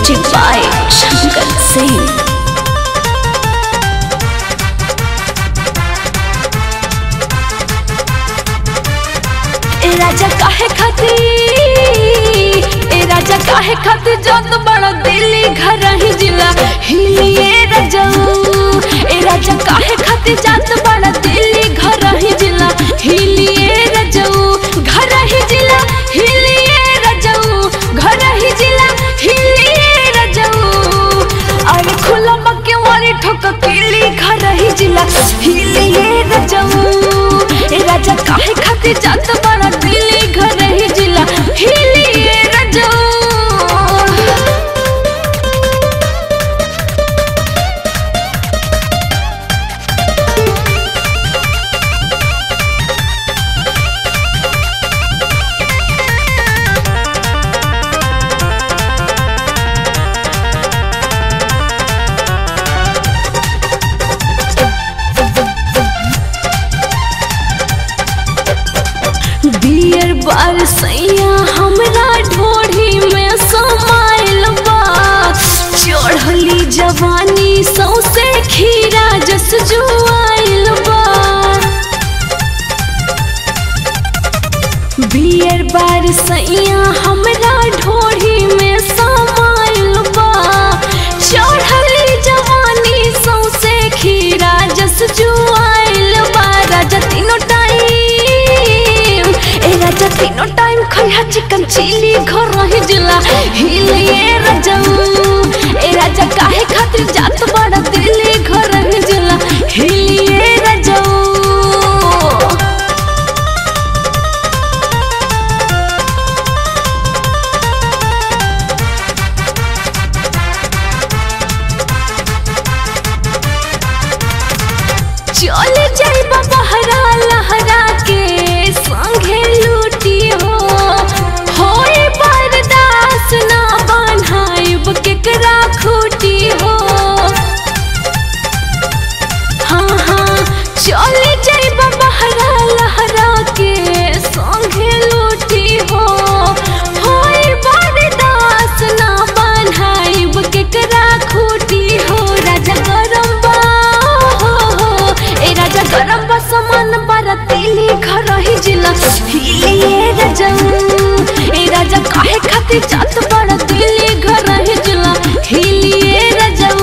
Music by Shankar Singh. ए राजा काहे खाती ए राजा काहे खाती जत बड़ा दिल्ली घर ही जिला हिलिए रजऊ ए राजा काहे खाती जत बड़ा दिल्ली घर ही जिला हिलिए रजऊ घर ही जिला हिलिए रजऊ घर ही जिला हिलिए रजऊ अरे खुला मक्के वाली ठोक किली घर ही जिला हिलिए रजऊ ए राजा काहे खाती जात बड़ा दिल्ली घर ही जिला हिलिए रजऊ बियर बार सैया हमरा ढोढ़ी में समाइल बा चढ़ली जवानी सौसे खीरा जस जुआइल बा बियर बार सैया हमरा ढोढ़ी में समाइल बा चढ़ली जवानी सौसे खीरा जस जुआइल बा राजा तीनों टाइम ए राजा तीनों टाइम खैहा चिकन चिली घर रही जिला हिलिए रजऊ ए राजा काहे खातिर जात बड़ा दिल्ली घर रही जिला हिलिए रजऊ चल जाइबा बहरा लहरा के संगे लूटी हो होए बर्दाश्त ना बान्हाइब केकरा खूटी हो हाँ हाँ चल जाइबा बहरा लहरा के संगे लूटी हो होए बर्दाश्त ना बान्हाइब केकरा खूटी हो राजा गरम बा हो हो ए राजा गरम बा समान बारा तेली घर ही जिला हिलिए रजऊ ए राजा काहे खातिर जात बड़ा दिल्ली घर ही जिला हिलिए रजऊ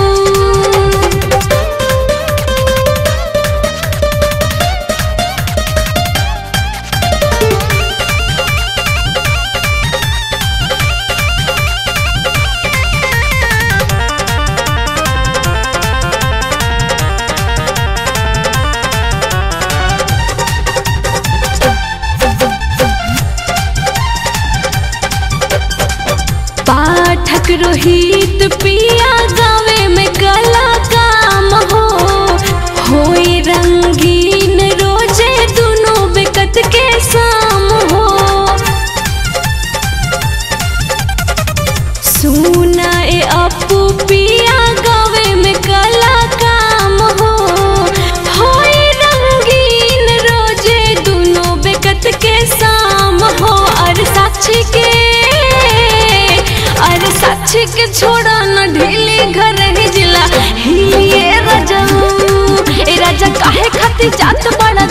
पाठक रोहित पिया गावे में कला काम हो होई रंगीन रोजे दोनों बेकत के शाम हो सुना ए अपू पिया गावे में कला काम हो होई रंगीन रोजे दोनों बेकत के शाम हो और साक्षी के अरे साक्षी के छोड़ा न ढीली घर ही जिला हिलिए रजऊ ए राजा काहे खातिर जात बड़ा